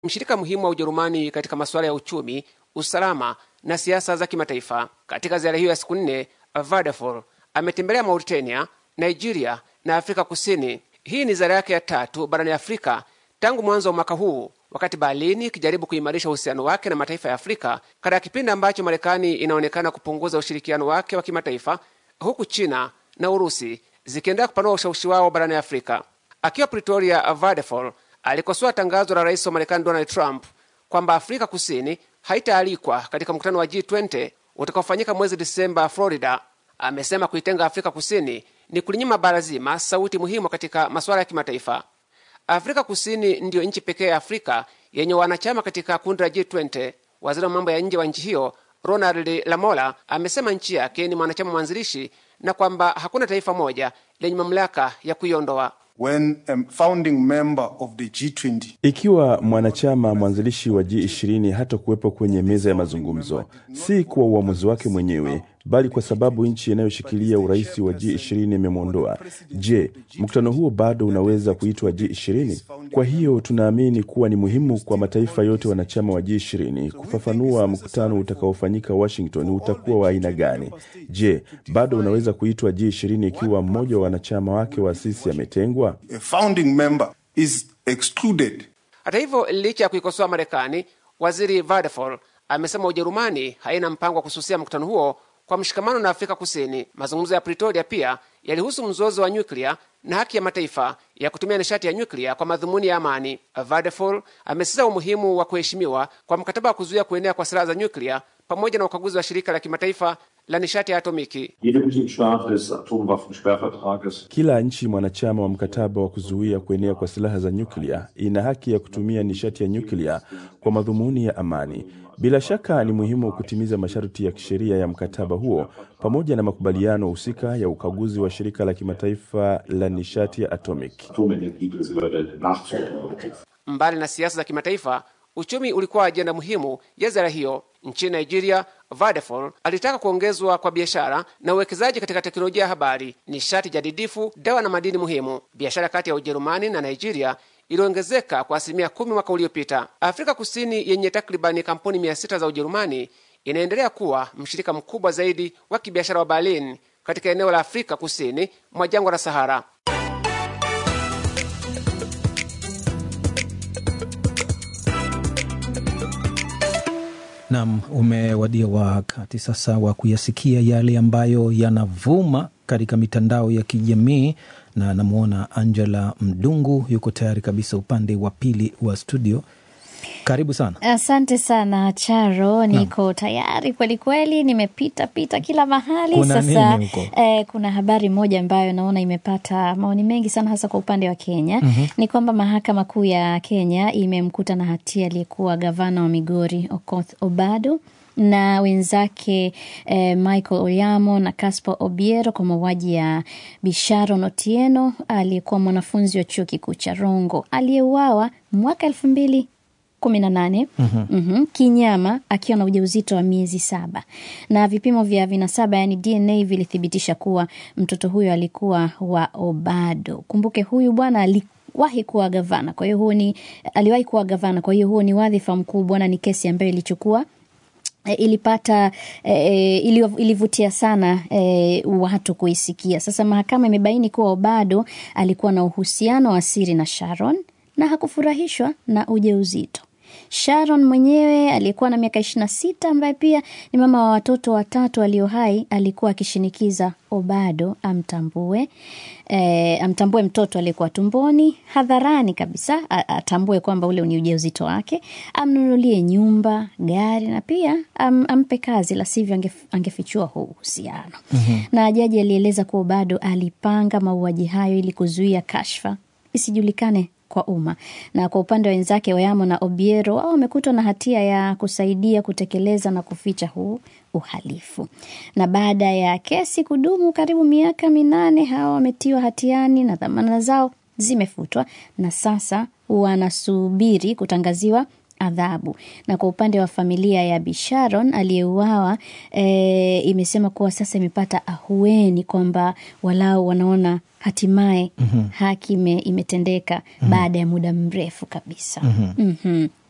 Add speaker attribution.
Speaker 1: mshirika muhimu wa Ujerumani katika masuala ya uchumi, usalama na siasa za kimataifa. Katika ziara hiyo ya siku nne, Vadeful ametembelea Mauritania, Nigeria na Afrika Kusini. Hii ni ziara yake ya tatu barani Afrika tangu mwanzo wa mwaka huu, wakati Berlin ikijaribu kuimarisha uhusiano wake na mataifa ya Afrika katika kipindi ambacho Marekani inaonekana kupunguza ushirikiano wake wa kimataifa, huku China na Urusi zikiendelea kupanua ushawishi wao barani Afrika. Akiwa Pretoria, Vadeful alikosoa tangazo la rais wa Marekani Donald Trump kwamba Afrika Kusini haitaalikwa katika mkutano wa G20 utakaofanyika mwezi Disemba Florida. Amesema kuitenga Afrika Kusini ni kulinyima bara zima sauti muhimu katika masuala ya kimataifa. Afrika Kusini ndiyo nchi pekee ya Afrika yenye wanachama katika kundi la G20. Waziri wa mambo ya nje wa nchi hiyo Ronald Lamola amesema nchi yake ni mwanachama mwanzilishi na kwamba hakuna taifa moja lenye mamlaka ya kuiondoa.
Speaker 2: When a founding member of the G20
Speaker 3: Ikiwa mwanachama mwanzilishi wa G20 hata kuwepo kwenye meza ya mazungumzo, si kwa uamuzi wake mwenyewe, bali kwa sababu nchi inayoshikilia urais wa G20 imemwondoa. Je, mkutano huo bado unaweza kuitwa G20? Kwa hiyo tunaamini kuwa ni muhimu kwa mataifa yote wanachama wa G20 kufafanua mkutano utakaofanyika Washington utakuwa wa aina gani. Je, bado unaweza kuitwa G20 ikiwa mmoja wa wanachama wake wa asisi ametengwa?
Speaker 2: a founding member is excluded
Speaker 1: Hata hivyo, licha ya kuikosoa Marekani, waziri Vadeful amesema Ujerumani haina mpango wa kususia mkutano huo kwa mshikamano na Afrika Kusini. Mazungumzo ya Pretoria pia yalihusu mzozo wa nyuklia na haki ya mataifa ya kutumia nishati ya nyuklia kwa madhumuni ya amani. Vadeful amesisitiza umuhimu wa kuheshimiwa kwa mkataba wa kuzuia kuenea kwa silaha za nyuklia pamoja na ukaguzi wa shirika la kimataifa la nishati ya atomiki.
Speaker 4: Jede Mitgliedstaat des Atomwaffensperrvertrages
Speaker 3: Kila nchi mwanachama wa mkataba wa kuzuia kuenea kwa silaha za nyuklia ina haki ya kutumia nishati ya nyuklia kwa madhumuni ya amani. Bila shaka ni muhimu kutimiza masharti ya kisheria ya mkataba huo pamoja na makubaliano husika ya ukaguzi wa shirika la kimataifa la nishati ya atomic.
Speaker 4: Atomenergiebehörde nachzukommen.
Speaker 1: Mbali na siasa za kimataifa, uchumi ulikuwa ajenda muhimu ya ziara hiyo. Nchini Nigeria, Vadeful alitaka kuongezwa kwa biashara na uwekezaji katika teknolojia ya habari, nishati jadidifu, dawa na madini muhimu. Biashara kati ya Ujerumani na Nigeria iliongezeka kwa asilimia kumi mwaka uliopita. Afrika Kusini yenye takribani kampuni mia sita za Ujerumani inaendelea kuwa mshirika mkubwa zaidi wa kibiashara wa Berlin katika eneo la Afrika Kusini mwa jangwa la Sahara.
Speaker 5: Nam, umewadia wakati sasa wa kuyasikia yale ambayo yanavuma katika mitandao ya kijamii, na namwona Angela Mdungu yuko tayari kabisa upande wa pili wa studio. Karibu sana.
Speaker 6: Asante sana Charo, niko tayari kweli kweli, nimepita pita kila mahali
Speaker 5: Kuna
Speaker 6: sasa.
Speaker 5: nini huko?
Speaker 6: Eh, kuna habari moja ambayo naona imepata maoni mengi sana, hasa kwa upande wa Kenya ni kwamba mahakama kuu ya Kenya imemkuta na hatia aliyekuwa gavana wa Migori Okoth Obado na wenzake eh, Michael Oyamo na Caspar Obiero kwa mauaji ya Bisharon Otieno aliyekuwa mwanafunzi wa chuo kikuu cha Rongo aliyeuawa mwaka elfu mbili kumi na nane Mhm. kinyama akiwa na ujauzito wa miezi saba na vipimo vya vinasaba yani DNA vilithibitisha kuwa mtoto huyo alikuwa wa Obado. Kumbuke huyu bwana aliwahi kuwa gavana, kwa hiyo huo ni aliwahi kuwa gavana, kwa hiyo huo ni wadhifa mkubwa na ni kesi ambayo ilichukua E, ilipata e, ili, ilivutia sana e, watu kuisikia. Sasa mahakama imebaini kuwa Obado alikuwa na uhusiano wa siri na Sharon na hakufurahishwa na ujauzito. Sharon mwenyewe aliyekuwa na miaka ishirini na sita ambaye pia ni mama wa watoto watatu walio hai alikuwa akishinikiza Obado amtambue e, amtambue mtoto aliyekuwa tumboni hadharani kabisa, a- atambue kwamba ule ni ujauzito wake, amnunulie nyumba, gari na pia am, ampe kazi, la sivyo angef, angefichua huu uhusiano. Na jaji alieleza kuwa Obado alipanga mauaji hayo ili kuzuia kashfa isijulikane kwa umma. Na kwa upande wa wenzake Oyamo na Obiero, wao wamekutwa na hatia ya kusaidia kutekeleza na kuficha huu uhalifu. Na baada ya kesi kudumu karibu miaka minane, hawa wametiwa hatiani na dhamana zao zimefutwa na sasa wanasubiri kutangaziwa adhabu. Na kwa upande wa familia ya Bisharon aliyeuawa e, imesema kuwa sasa imepata ahueni kwamba walau wanaona hatimaye haki ime, imetendeka baada ya muda mrefu kabisa. Mhm.